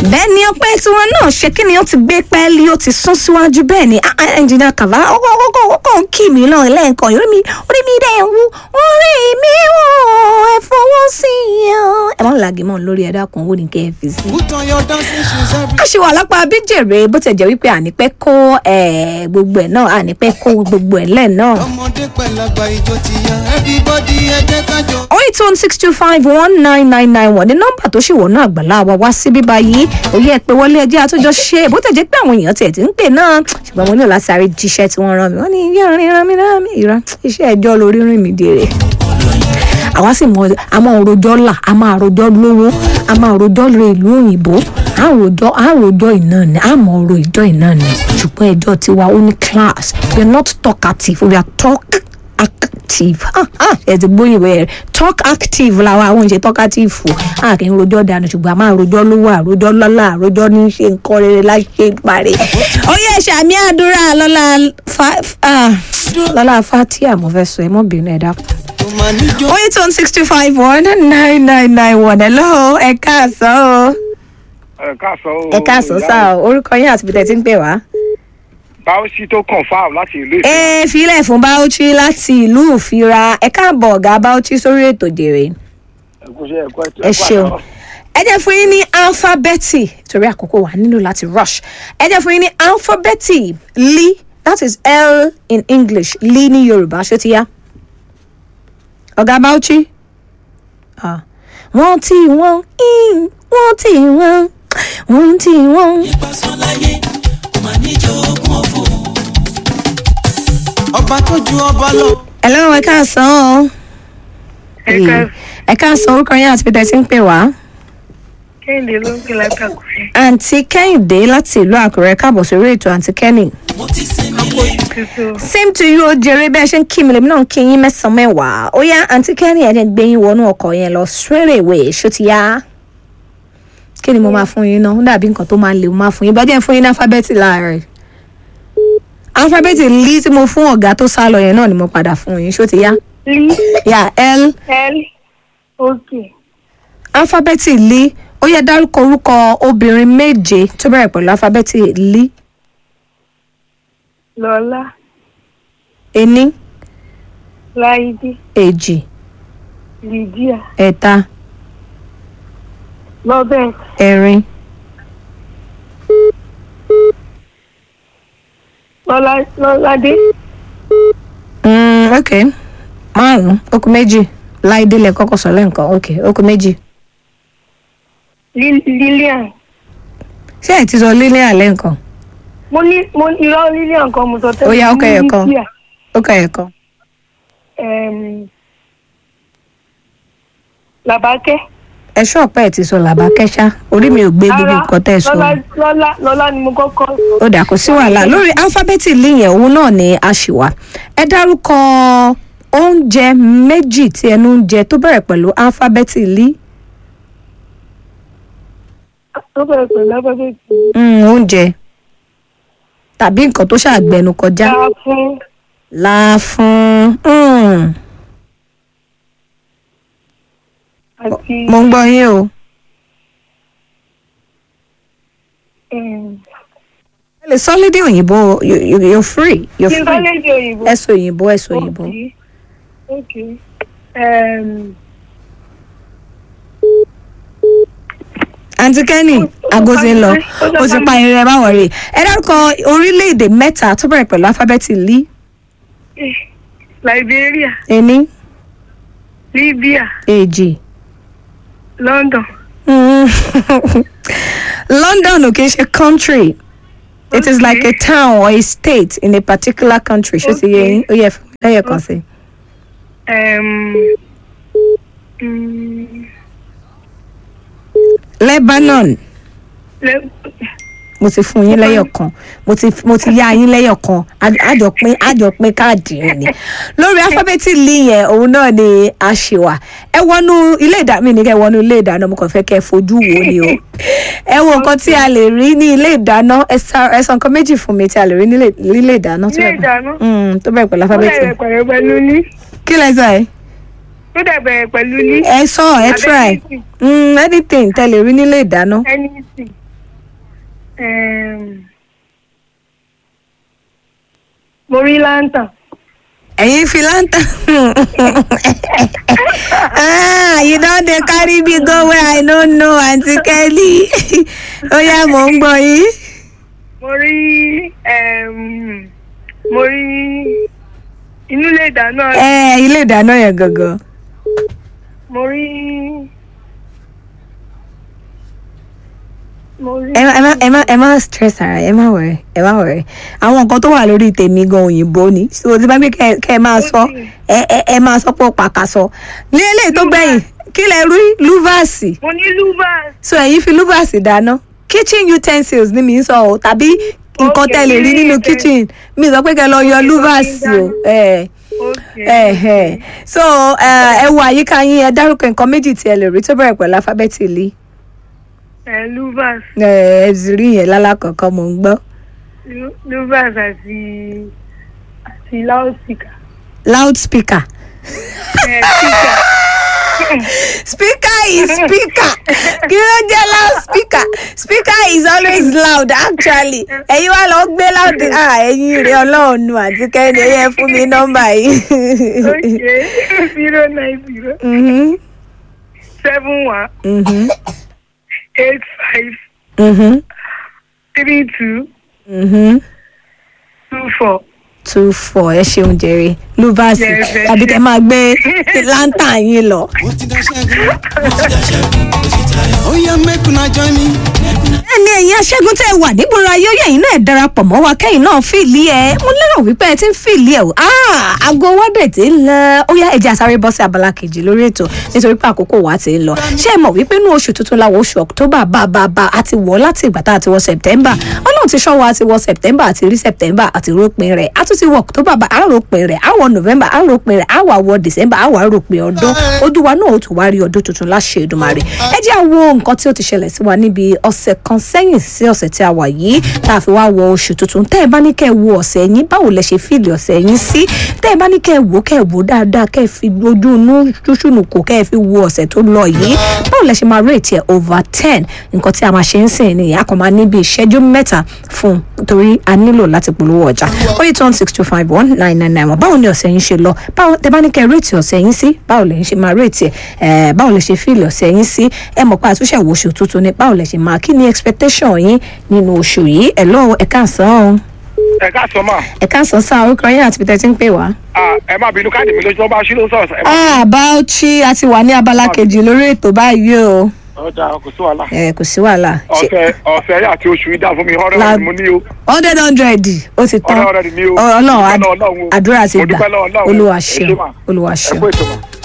bẹ́ẹ̀ ni ọpẹ́ tiwọn náà ṣe kí ni ó ti gbé pẹ́ẹ́lí ó ti sún síwájú bẹ́ẹ̀ ni ẹnjìnà kàvá ọkọ̀ ọkọ̀ ọkọ̀ ń kì mí náà lẹ́ẹ̀kan orí mi orí mi dẹ̀ ń wú orí mi wò ẹ fọwọ́ sí i o. ẹ má làgì mọ́ lórí ẹ̀dá kan owó ní kẹ́ ẹ fi sí. Put on your dancing shoes every a ṣe wà lápá abíjèrè bó ti jẹ́ wípé ànípẹ́ kó eh, gbogbo ẹ̀ náà ànípẹ́ kó gbogbo ẹ̀ lẹ́ẹ̀ náà. ọmọdé pẹ̀lágbà ìjó ti yá everybody ẹ jẹ́ ká jọ. oh eight one six two five one nine nine nine one ní nọ́mbà tó ṣì wọnú àgbàlá wa wá sí bíbá yìí òye ẹ pé wọlé ẹjẹ àtúnjọ ṣe bó tẹ̀ jẹ́ pé àwọn èèyàn tiẹ̀ ti ń pè náà ṣùgbọ́n mo nílò láti sáré jíṣẹ́ tí wọ́n rán mi wọ́n ní iye orin rán mi rán mi ìran iṣẹ́ ẹjọ́ lórí rìn mí dèrè àwa sì mọ a máa rojọ́ là a máa rojọ́ lówó a máa rojọ́ lọ ìlú òyìnbó a rojọ́ a rojọ́ iná ni a mọ ọ̀rọ̀ ìjọ iná ni ṣùgbọ́n ẹjọ́ tiwa ó ní class we are not talkative we are talk active ah ah ẹ ti gbóyìnbó yẹn talk active làwọn àwọn ìṣe talkative fò a kì í rojọ́ dànù ṣùgbọ́n a máa rojọ́ lówó àrojọ́ lọ́lá àrojọ́ ní ṣe nǹkan rere láṣẹ parí. ó yẹ ṣàmì àdúrà lọ́lá fa ah, lọ́lá fatia mo fẹ́ sọ ẹ mọ́ bínú ẹ dákun tó máa níjó. oh eight one six two five one nine nine nine one hello ẹ káàsán o ẹ káàsán o. ẹ káàsán sá o orúkọ yín àti bìtẹ̀ tí ń pè wá. báwọsí tó confam láti ìlú ìfẹ́. ẹ filẹ̀ fún bauchi láti ìlú òfìra ẹ káàbọ̀ ọ̀gá bauchi sórí ètò dèrè ẹkúṣẹ́ ẹkú ẹtú ẹ ṣeun ẹ jẹ́ fún yín ní alifábẹ́ẹ̀tì torí àkókò wa nílò láti rush ẹ jẹ́ fún yín ní alifábẹ́ẹ̀tì li that is l in english li ní yorùbá ṣó ti yá ọ̀gá bauchi ah. wọ́n tí wọ́n in wọ́n tí wọ́n wọ́n tí wọ́n. ọba tó ju ọba lọ. hello ẹ káàsán o. Ẹ káàsán. ẹ káàsán orúkọ yín àti pété tí ń pè wá. Kẹ́hìndé ló ń pè látàkùrẹ́. àǹtí kẹ́hìndé láti ìlú àkùrẹ́ káàbọ̀ sórí ètò àǹtí kẹ́nì. Tuntun. same to you o jèrè bẹ́ẹ̀ ṣe ń kí mi lèmi náà ń kí yín mẹ́sàn-án mẹ́wàá ó yá àǹtí kẹ́nì ẹ̀ gbé yín wọnú ọkọ̀ yẹn lọ straight away ṣó ti yá. kí ni mo máa fún yín náà ó dàbí nǹkan tó máa lè mo máa fún yín bá jẹ́ fún yín ní alifábẹ́ẹ̀tì láàárẹ̀. alifábẹ́ẹ̀tì lí tí mo fún ọ̀gá tó sá lọ yẹn náà ni mo padà fún yín ṣó ti yá. L yà l L OK. alifábẹ́ẹ̀tì lí ó yẹ dárúkọ orúkọ obìnrin méje tó bẹ̀rẹ̀ pẹ̀lú alifábẹ́ẹ̀tì lí Lọ́lá ení Láídé èjì Lydia ẹ̀ta Robert ẹ̀rin Lọ́lá Lọ́ládé mm, ok márùn okùn méjì láìdé lẹ kọ́kọ́ sọ lẹ́ǹkan ok okùn méjì Lil- Lillian. ṣé ẹ ti sọ lílé àlẹ́ nǹkan Mo ní mo ní irọ́ Lillian kan mo sọ tẹ́lẹ̀. Ó yá, ó Mo ní kẹyọ̀ kan. Lydia. ó kọ ẹ̀ kan Em, Làbákẹ́. ẹ ṣọ́ọ̀pẹ́ ẹ ti sọ làbákẹ́ṣá orí mi ò gbé gbogbo Rárá, nǹkan tẹ́ ẹ sọ Lọ́lá Lọ́lá Lọ́lá ni mo kọ́kọ́ sọ. ó dà kó sí wàhálà lórí alifábẹ́ẹ̀tì lí yẹn òun náà ni a ṣì wà ẹ dárúkọ oúnjẹ méjì tí ẹnu ń jẹ tó bẹ̀rẹ̀ pẹ̀lú alifábẹ́ẹ̀tì lí Tó bẹ̀rẹ̀ pẹ̀lú alifábẹ́ẹ̀tì. Mm, oúnjẹ tàbí nǹkan tó ṣàgbẹnu kọjá Dá fún láàfún mm, àti mo ń gbọ́ yín o em, ẹ lè sọ lédè òyìnbó you- you- you're free you're kí n bá free lédè òyìnbó. ẹ sọ òyìnbó ẹ sọ òyìnbó Okay. Okay. Um, àǹtí kẹ́nì aago ti ń lọ ó ti pa irin ẹ má wọ̀rì ẹ dárúkọ orílẹ̀-èdè mẹ́ta tó bẹ̀rẹ̀ pẹ̀lú alifábẹ́ẹ̀tì lí Liberia, ení Libya, èjì London. Mm. London ò kì í ṣe country it is like a town or a state in a particular country ṣé ti yé yín ó yẹ fún mi lẹ́yẹ̀ kan sí. Um, mm, Lebanon Le- mo ti fún yín lẹ́yọ̀ kan mo ti mo ti yá yín lẹ́yọ̀ kan Á- àjọpín àjọpín káàdì yẹn ni lórí alifábẹ́ẹ̀tì lì yẹn òun náà ni a ṣe wà ẹ wọnú ilé ìdáná mi ní kẹ wọnú ilé ìdáná mo kàn fẹ́ kẹ́ fojú wo ni o ẹ wo nǹkan tí a lè rí ní ilé ìdáná ẹ sa- ẹ sọ nǹkan méjì fún mi tí a lè rí nílé nílé ìdáná tó Ilé bẹ̀rẹ̀ ìdáná? Mm, tó bẹ̀rẹ̀ pẹ̀lú Ó alifábẹ́ẹ̀tì dẹ̀ bẹ̀rẹ̀ pẹ̀lú ní. kí lẹ sọ ẹ Ó dẹ̀ bẹ̀rẹ̀ pẹ̀lú ní. ẹ sọ ẹ try Anything. Mm, anything tẹ lè rí nílé ìdáná Anything. um, mo rí lantern. ẹ̀yin fi lantern ah you don dey carry me go where i no know aunty kelly ó yá mò ń gbọ́ yín. mo rí um, mo rí inú ilé ìdáná ẹ ilé ìdáná yẹn gangan. mo rí mo rí ẹ má ẹ má ẹ má ẹ má stress ara ẹ má worry ẹ má worry àwọn nǹkan tó wà lórí tèmi gan òyìnbó ni so tí bá gbé kẹ kẹ ẹ máa sọ ẹ ẹ ẹ máa sọ pé ó pàkà sọ ní eléyìí tó gbẹ̀yìn kí lẹ rí lúvàsì mo ní luvas so ẹ̀yin fi lúvàsì dáná kitchen utensils ni mi ń sọ o tàbí nǹkan Okay, tẹ́ lè rí ní, nínú eh, kitchen mi sọ pé kẹ lọ yọ okay, lúvàsì o ẹ ok ẹ ẹ so ẹ ẹ wo àyíká yín ẹ dárúkọ nǹkan méjì tí ẹ lè rí tó bẹ̀rẹ̀ pẹ̀lú alifábẹ́ẹ̀tì lì ẹ luvas ẹ ẹ sì rí yẹn lálákọ̀ọ́kọ́ mò ń gbọ́. Lu- luvas àti àti loudspeaker loudspeaker. ẹ speaker speaker is speaker kí ló jẹ́ loudspeaker speaker is always loud actually ẹ̀yin wá lọ gbé loud ah ẹ̀yin rẹ̀ ọlọ́run nu àti kẹ́ni ẹ̀yẹ fún mi nọ́mbà yìí. ok zero nine zero Mhm, seven one mhm, eight five mhm, three two mhm. two four. two four ẹ ṣeun jèrè luvasi Yes, ẹ tàbí ṣé. kẹ máa gbé lantern yín lọ. mo ti dá ṣẹ́gun mo ti dá ṣẹ́gun mo ti tayọ. ó yá make una join me. ẹni ẹ̀yin aṣẹ́gun tẹ́ ẹ wà nígboro ayé oyè yìí náà ẹ darapọ̀ mọ́ wa kẹ́yìn náà fìlì ẹ̀ mo lérò wípé ẹ ti ń fìlì ẹ̀ o Ah, aago wa dẹ̀ ti ń lọ ó yá ẹja sáré bọ́ sí abala kejì lórí ètò nítorí pé àkókò wa ti ń lọ ṣé ẹ mọ̀ wípé inú oṣù tuntun la wọ oṣù october bá bá bá a ti wọ̀ láti ìgbà tá a ti wọ september ọlọ́run ti ṣọ́ wa a ti wọ september àti rí september àti rópin rẹ̀ a tún ti wọ october bá a rópin rẹ̀ a wọ november a rópin rẹ̀ a wà wọ december a wà rópin ọdún ojú wa náà ó tún wá rí ọdún tuntun láṣẹ Èdùmàrè ẹ jẹ́ àwo nǹkan tí ó ti ṣẹlẹ̀ sí wa níbi ọ̀sẹ̀ kan sẹ́yìn sí ọ̀sẹ̀ tí a wà yìí tá a fi wá wọ oṣù tuntun tẹ́ ẹ bá ní kẹ́ ẹ wo ọ̀sẹ̀ yín báwo lẹ ṣe fíìlì ọ̀sẹ̀ yín sí tẹ́ ẹ bá ní kẹ́ ẹ wò kẹ́ ẹ wò dáadáa kẹ́ ẹ fi ojú inú ṣúṣùnù kò kẹ́ ẹ fi wo ọ̀sẹ̀ tó lọ yìí báwo lẹ ṣe máa rate ẹ over ten nǹkan tí a máa ṣe ń sìn nìyẹn a kàn máa ní bí ìṣẹ́jú mẹ́ta fún un torí a nílò láti polówó ọjà ó yẹ tán six two five one nine nine nine one báwo ni ọ̀sẹ̀ yín ṣe lọ báwo tẹ́ bá ní kẹ́ ẹ rate ọ̀sẹ̀ yín sí báwo lẹ ṣe máa rate ẹ báwo lẹ ṣe fíìlì ọ̀sẹ̀ yín sí ẹ mọ̀ pé àtúnṣe wo oṣù tuntun ni báwo lẹ ṣe máa kí ni expectation yín nínú oṣù yìí ẹ lọ́wọ́ ẹ káàsán o ẹ káàsán mà ẹ káàsán sáà orúkọ yín àti peter ti ń pè wá. Ah, ẹ má bínú káàdì mi lójú tó bá ṣí ló sọ̀rọ̀ ẹ má ah bauchi a ti wà ní abala kejì lórí ètò báyìí o ọjà kò sí wàhálà. ẹ kò sí wàhálà ṣe ọ̀sẹ̀ ọ̀sẹ̀ yà àti oṣù yìí dá fún mi ọ̀rẹ́ La- rẹ̀ ni mo ní o hundred hundred ó ti tán ọ̀rẹ́ rẹ̀ ni mi o. ọlọ́run Mo dúpẹ́ ad- lọ́wọ́ Ọlọ́run o. àdúrà ti Mo gbà dúpẹ́ lọ́wọ́ Ọlọ́run o. olúwa Ẹ ṣé ṣeun mà. olúwa ẹ ṣeun. kú ètò mà.